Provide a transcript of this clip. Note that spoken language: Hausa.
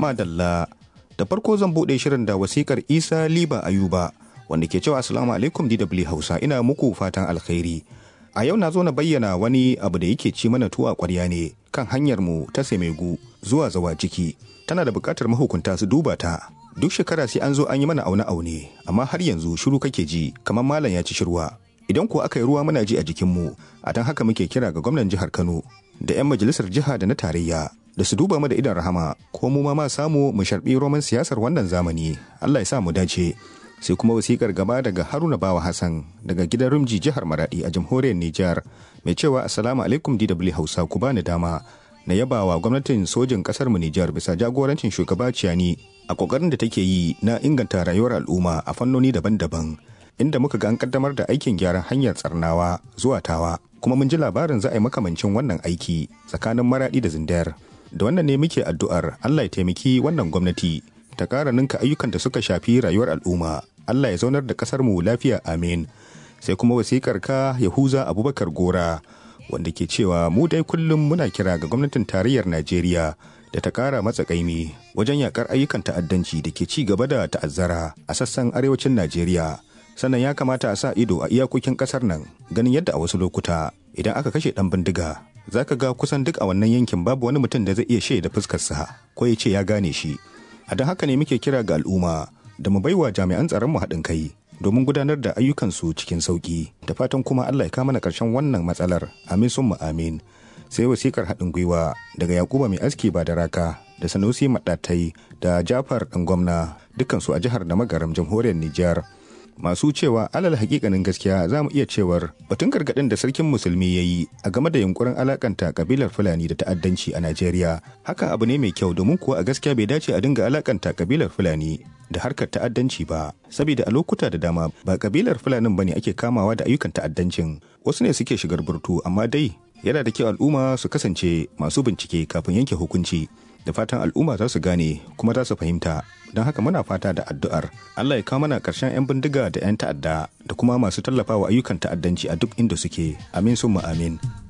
Madalla, da farko zan buɗe shirin da wasikar Isa Liba Ayuba, wanda ke cewa Assalamu alaikum DW Hausa ina muku fatan alkhairi. A yau na zo na bayyana wani abu da yake ci mana tuwa ƙwarya ne kan hanyar mu ta Semegu zuwa zawa ciki. Tana da buƙatar mahukunta su duba ta. Duk shekara sai an zo an yi mana aune-aune, amma har yanzu shiru kake ji, kamar malam ya ci shirwa. Idan ko aka yi ruwa muna ji a jikinmu, a don haka muke kira ga gwamnan jihar Kano da 'yan majalisar jiha da na tarayya da su duba mu da idan rahama ko mu ma samu mu sharbi roman siyasar wannan zamani Allah ya sa mu dace sai kuma wasikar gaba daga Haruna Bawa Hassan daga gidan Rumji jihar Maradi a jamhuriyar Nijar mai cewa assalamu alaikum DW Hausa ku bani dama na yabawa gwamnatin sojin kasar mu Nijar bisa jagorancin shugaba Ciyani a kokarin da take yi na inganta rayuwar al'umma a fannoni daban-daban inda muka ga an kaddamar da aikin gyaran hanyar tsarnawa zuwa tawa kuma mun ji labarin za a yi makamancin wannan aiki tsakanin maradi da zindayar da wannan ne muke addu'ar Allah ya taimaki wannan gwamnati ta ƙara ninka ayyukan da suka shafi rayuwar al'umma Allah ya zaunar da ƙasar mu lafiya amin sai kuma wasikar ka Yahuza Abubakar Gora wanda ke cewa mu dai kullum muna kira ga gwamnatin tarayyar Najeriya da ta ƙara matsa ƙaimi wajen yakar ayyukan ta'addanci da ke ci gaba da ta'azzara a sassan arewacin Najeriya sannan ya kamata a sa ido a iyakokin ƙasar nan ganin yadda a wasu lokuta idan aka kashe ɗan bindiga za ka ga kusan duk a wannan yankin babu wani mutum da zai iya shaida fuskarsa ko ya ce ya gane shi a don haka ne muke kira ga al'umma da mu baiwa jami'an tsaron mu haɗin kai domin gudanar da ayyukansu cikin sauƙi da fatan kuma Allah ya kama na ƙarshen wannan matsalar amin sun mu amin sai wasikar haɗin gwiwa daga yakuba mai aski ba da raka da sanusi maɗatai da jafar ɗan gwamna dukansu a jihar da magaram jamhuriyar Nijar. masu cewa alal hakikanin gaskiya za mu iya cewar batun gargaɗin da sarkin musulmi ya yi a game da yunkurin alakanta kabilar fulani da ta'addanci a najeriya hakan abu ne mai kyau domin kuwa a gaskiya bai dace a dinga alakanta kabilar fulani da harkar ta'addanci ba saboda a lokuta da dama ba kabilar fulanin bane ake kamawa da ayyukan ta'addancin wasu ne suke shigar burtu amma dai yana da kyau al'umma su kasance masu bincike kafin yanke hukunci da fatan al'umma za su gane kuma za su fahimta don haka muna fata da addu'ar Allah ya kawo mana ƙarshen 'yan bindiga da 'yan ta'adda da kuma masu tallafawa ayyukan ta'addanci a duk inda suke amin summa amin